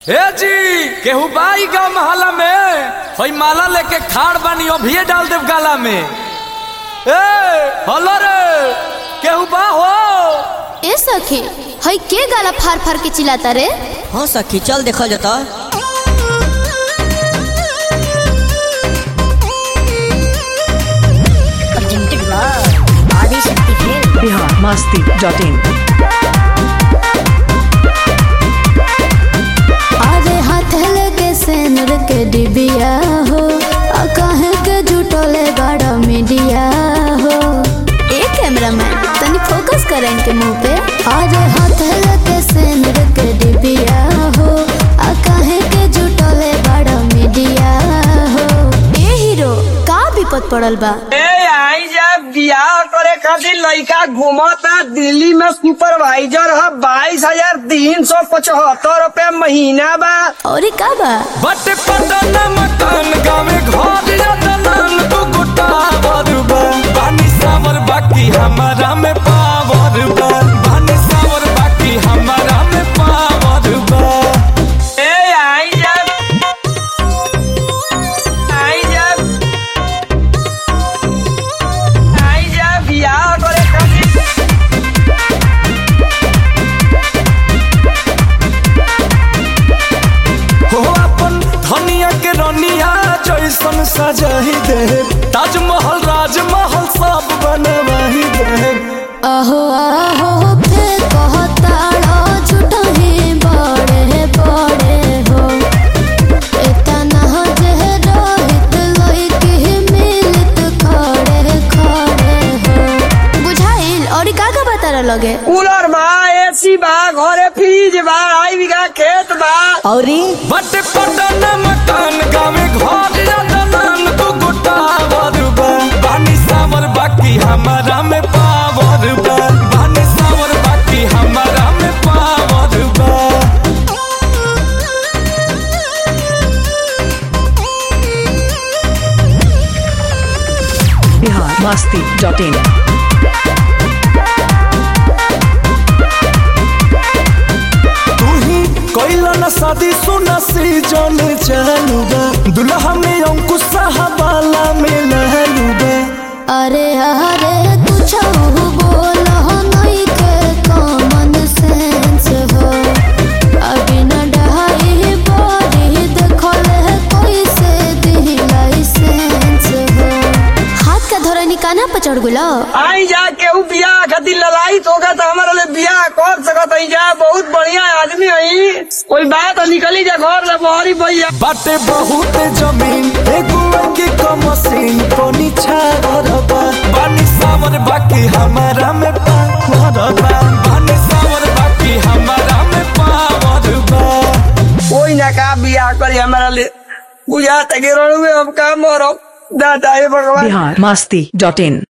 हे जी केहू बाई गाँव महला में हई माला लेके खाड़ बानी अभिये डाल देव गाला में ए हलो रे केहू बा हो ए सखी हई के गाला फार फार के चिल्लाता रे हाँ सखी चल देखल जाता बिहार मस्ती डॉट इन अरे हाथ लगे सेनुर के डिबिया हो आ कहे के जुटोले बड़ा मीडिया हो ए कैमरामैन तनी फोकस कर इनके मुंह पे अरे हाथ लगे सेनुर के डिबिया हो आ कहे के जुटोले बड़ा मीडिया हो ए हीरो का विपद पड़ल बा ए आई जब बियाह करे खातिर लड़का घूमता दिल्ली में सुपरवाइजर है बाईस हजार तीन सौ पचहत्तर रूपए महीना बा और ई का बा बट पटन मकान गाँव घर या दलान दू गोटा बरुबा बानी सावर बाकी हमारा में पावर बा बानी सावर बाकी हमारा में पावर बा ए आई जब आई जब आई जब बियाह करे खातिर हो अपन धनिया के रनिया जैसन सजाही दे ताजमहल राजमहल सब बनवाही दे अहो अहो फिर कहताड़ो झूठो ही बड़े बड़े हो इतना जे रोहित लइकी मिलत खड़े खड़े हो बुझाइल और का का बता लगे कूलर बा एसी बा घरे फ्रिज बा आई बीघा खेत बा औरी बट पटन मकान गावे घर या दलान दू गोटा बरुबा बानी सावर बाकी हमारा में पावर बा बानी सावर बाकी हमारा में पावर बा बिहार मस्ती डॉट इन तू ही कोइला न शादी सुना सी जन चालू बा दुल्हा में अंकुश साहबाला में लहलू बा अरे अरे कुछ बोलो नहीं के कॉमन सेंस हो अभी न डहाई बड़ी देखल है कोई से दी लाइसेंस हो हाथ का धोरा निकाना पर चढ़ गुलो आई जा केहू बियाह खातिर लड़ाई होगा तो हमारे लिए बियाह कर सकत है जा बहुत बढ़िया आदमी है कोई बात निकली जा घर ले बहरी भैया बाटे बहुत जमीन एगो के कमसीन पनी छावर बा बानी सावर बाकी हमारा में पावर बा बानी सावर बाकी हमारा में पावर बा कोई ना का बियाह करी हमारा लिए बुझा तक में हम काम मरो दादा हे भगवान बिहार मस्ती डॉट इन